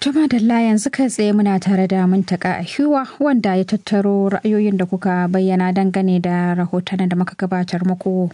Tuma Dalla yanzu kai tsaye muna tare da muntaka a hiwa wanda ya tattaro ra'ayoyin da kuka bayyana dangane da rahotannin da muka gabatar muku.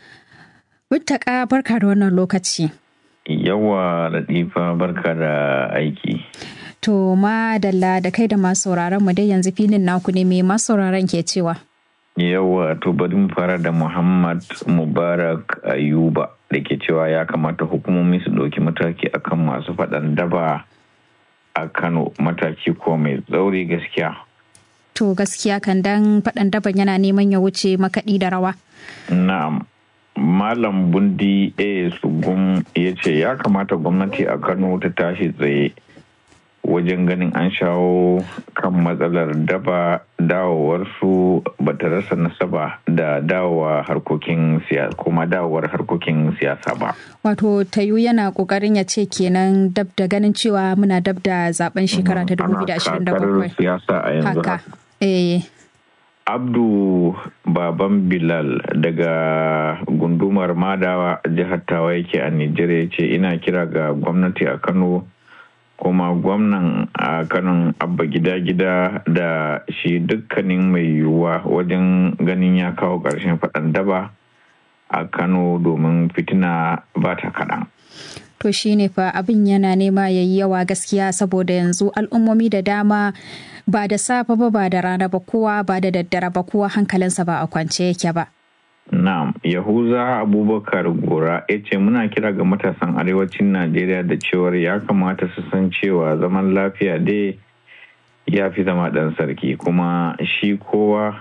Muntaka barka da wannan lokaci. Yawa Latifa barka da aiki. To ma Dalla da kai da masu sauraron mu dai yanzu filin naku ne mai masu sauraron ke cewa. Yawa to bari mu fara da Muhammad Mubarak Ayuba da ke cewa ya kamata hukumomi su ɗauki mataki akan masu faɗan daba a Kano mataki ko mai tsauri gaskiya. To gaskiya kan dan faɗan daban yana neman ya wuce makaɗi da rawa. Na'am. Malam Bundi A. Sugum ya ce ya kamata gwamnati a Kano ta tashi tsaye wajen ganin an shawo kan matsalar daba dawowarsu ba ta rasa nasaba da dawowa harkokin siyasa kuma dawowar harkokin siyasa ba. Wato tayu yana kokarin ya ce kenan dab da ganin cewa muna dab da zaben shekara ta 2027. siyasa a yanzu Haka. Eh. Abdu Baban Bilal daga gundumar Madawa jihar Tawa yake a Nijar ya ce ina kira ga gwamnati a Kano kuma gwamnan a kanon abba gida-gida da shi dukkanin mai yiwuwa wajen ganin ya kawo ƙarshen faɗan daba a kano domin fitina ba ta kaɗan. To shi ne fa abin yana nema ya yi yawa gaskiya saboda yanzu al'ummomi da dama ba da safe ba ba da rana ba kowa ba da daddare ba kowa hankalinsa ba a kwance yake ba. Na'am, Yahuza Abubakar Gora ya ce muna kira ga matasan arewacin Najeriya da cewar ya kamata su san cewa zaman lafiya dai ya fi zama ɗan sarki kuma shi kowa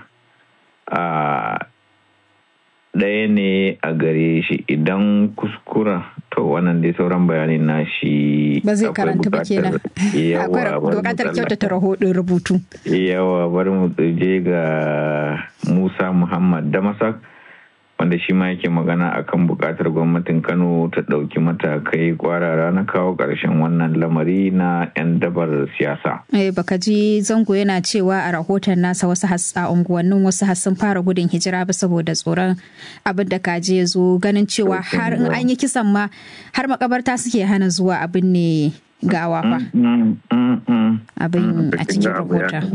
a ɗaya ne a gare shi idan kuskura to wannan dai sauran bayanin na shi Ba zai karanta ba kenan. Akwai bukatar kyautata rahoton rubutu. Yawa bari mu je ga Musa Muhammad Damasak. wanda shi ma yake magana akan buƙatar gwamnatin kano ta ɗauki matakai kwarara na kawo ƙarshen wannan lamari na 'yan dabar siyasa. Eh baka ji zango yana cewa a rahoton nasa wasu a unguwannin wasu sun fara gudun hijira ba saboda tsoron abin da kaje zo ganin cewa har in an yi kisan ma har makabarta suke hana zuwa abin ne gawa fa. Abin a cikin rahoton.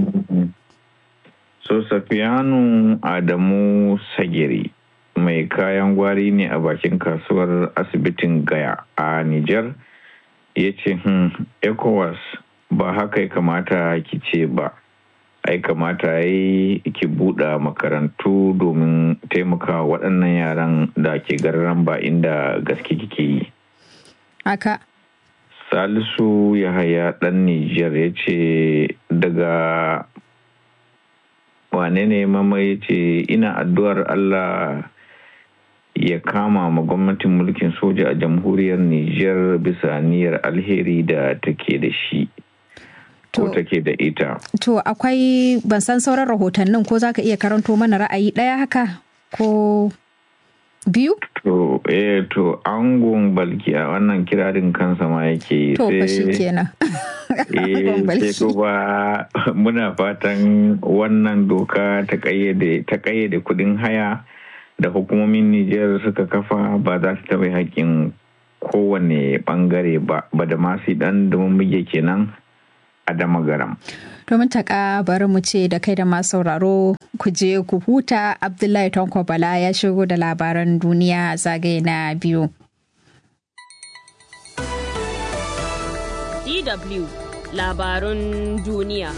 So Safiyanu Adamu Sagiri mai kayan gwari ne a bakin kasuwar asibitin gaya a Nijar ya ce hmm, ECOWAS ba haka ya kamata ki ce ba ai kamata yi ki buɗe makarantu domin taimaka waɗannan yaran da ke gararan ba inda gaske kike yi. Haka. Salisu Yahaya ɗan Nijar ya ce daga wane ne mama ya ce ina addu'ar Allah ya kama ma gwamnatin mulkin soja a jamhuriyar Nijar bisa niyyar alheri da take da shi. Ko take da ita. To akwai ban san sauran rahotannin ko za ka iya karanto mana ra'ayi ɗaya haka ko biyu? To, eh to angon balki a wannan kirarin kansa ma yake To fa shi kenan. Eh sai kuma muna fatan wannan doka ta kayyade kudin haya. da hukumomin Nijar suka kafa ba za su taɓa haƙƙin kowane ɓangare ba ba da masu ɗan domin muke kenan a damagaram. Domin taƙa bari mu ce da kai da masu sauraro ku je ku huta Abdullahi Tanko Bala ya shigo da labaran duniya zagaye na biyu. DW labarun duniya.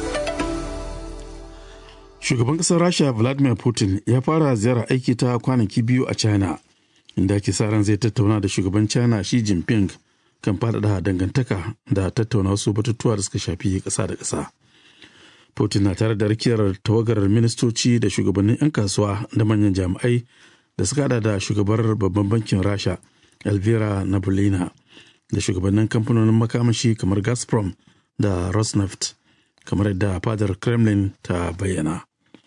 Shugaban ƙasar Rasha Vladimir Putin ya fara ziyarar aiki ta kwanaki biyu a China, inda ake sa ran zai tattauna da shugaban China Xi Jinping kan faɗaɗa dangantaka da tattauna wasu batutuwa da suka shafi ƙasa da ƙasa. Putin na tare da rakiyar tawagar ministoci da shugabannin 'yan kasuwa da manyan jami'ai da suka hada da shugabar babban bankin Rasha Elvira Nabolina da shugabannin kamfanonin makamashi kamar Gazprom da Rosneft kamar yadda fadar Kremlin ta bayyana.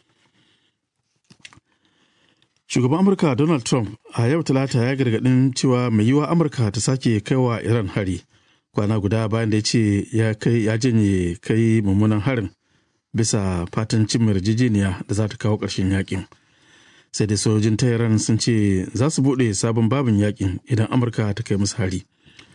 Shugaban Amurka Donald Trump a yau talata ya gargadin cewa mai yiwa Amurka ta sake kaiwa Iran hari kwana guda bayan da ya ce ya janye kai mummunan harin bisa fatan cin yarjejeniya da za ta kawo ƙarshen yakin. Sai dai sojojin Tehran sun ce za su buɗe sabon babin yakin idan Amurka ta kai musu hari.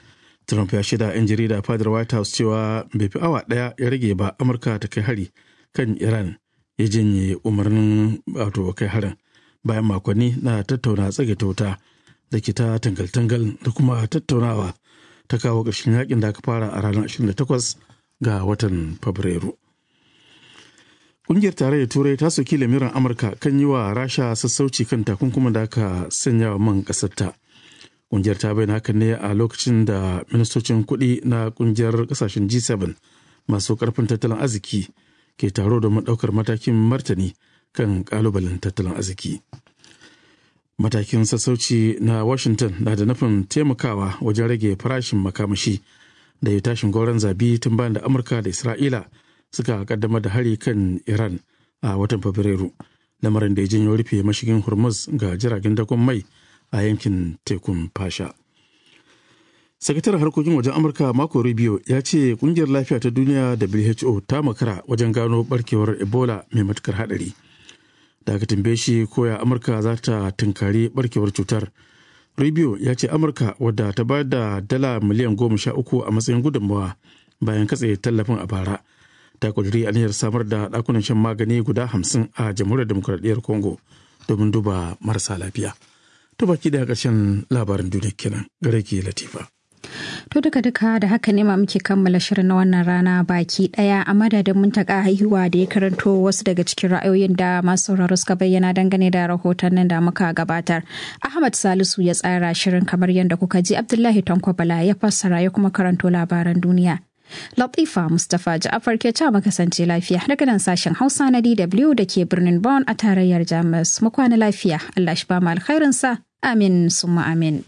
trump ya shida 'yan jarida fadar white house cewa bai fi awa ɗaya ya rage ba amurka ta kai hari kan iran ya janye umarnin wato kai harin bayan makonni na tattauna tsage ta wuta da ke ta tangal-tangal da kuma tattaunawa ta kawo ƙarshen yakin da aka fara a ranar 28 ga watan fabrairu ƙungiyar tarayyar turai ta soki lamirin amurka kan yi wa rasha sassauci kan takunkumin da aka sanya wa man ƙasarta ƙungiyar ta bayyana hakan ne a lokacin da ministocin kuɗi na ƙungiyar ƙasashen g7 masu ƙarfin tattalin arziki ke taro domin ɗaukar matakin martani kan ƙalubalen tattalin arziki matakin sassauci na washington na da nufin taimakawa wajen rage farashin makamashi da ya tashin gauran zabi tun bayan da amurka da isra'ila suka kaddamar da hari kan iran a watan fabrairu lamarin da ya janyo rufe mashigin hormuz ga jiragen dakon mai a yankin tekun fasha sakataren harkokin wajen amurka mako rubio ya ce kungiyar lafiya ta duniya who ta makara wajen gano barkewar ebola mai matukar hadari da aka tambaye shi koya amurka za ta tunkari barkewar cutar rubio ya ce amurka wadda ta bayar da dala miliyan goma sha uku a matsayin gudunmawa bayan katse tallafin a bara ta kudiri aniyar samar da ɗakunan shan magani guda hamsin a jamhuriyar demokuraɗiyyar congo domin duba marasa lafiya to baki da ƙarshen labarin duniya kenan gare ki latifa To duka duka da haka ne ma muke kammala shirin na wannan rana baki daya a madadin muntaka haihuwa da ya karanto wasu daga cikin ra'ayoyin da masu sauraro suka bayyana dangane da rahotannin da muka gabatar. Ahmad Salisu ya tsara shirin kamar yadda kuka ji Abdullahi Tanko Bala ya fassara ya kuma karanto labaran duniya. Latifa Mustapha Ja'afar ke ta kasance lafiya daga nan sashen Hausa na DW da ke birnin Bonn a tarayyar Jamus. Mu kwana lafiya. Allah shi ba mu alkhairinsa. Amin summa amin.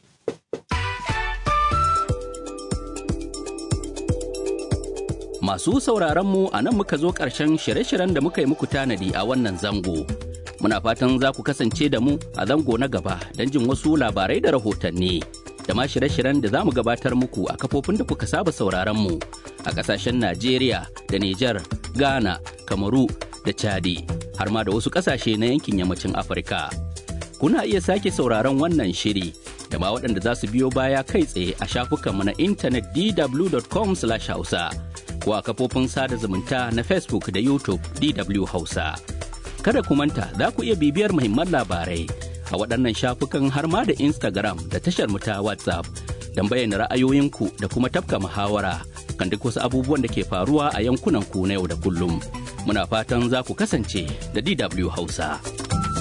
Masu sauraronmu a nan muka zo ƙarshen shirye-shiryen da muka yi muku tanadi a wannan zango. Muna fatan za ku kasance da mu a zango na gaba don jin wasu labarai da rahotanni. Da ma shirye-shiryen da za mu gabatar muku a kafofin da kuka saba sauraronmu a ƙasashen Najeriya da Nijar, Ghana, Kamaru da Chadi, har ma da wasu ƙasashe na yankin yammacin Afirka. Kuna iya sake sauraron wannan shiri da ma waɗanda za su biyo baya kai tsaye a shafukanmu na intanet dw.com/hausa. ko a kafofin sada zumunta na Facebook da YouTube DW Hausa. Kada ku manta za ku iya bibiyar muhimman labarai a waɗannan shafukan har ma da Instagram da tashar mu ta WhatsApp don bayyana ra'ayoyinku da kuma tafka muhawara kan duk wasu abubuwan da ke faruwa a yankunan ku na yau da kullum. Muna fatan za ku kasance da DW Hausa.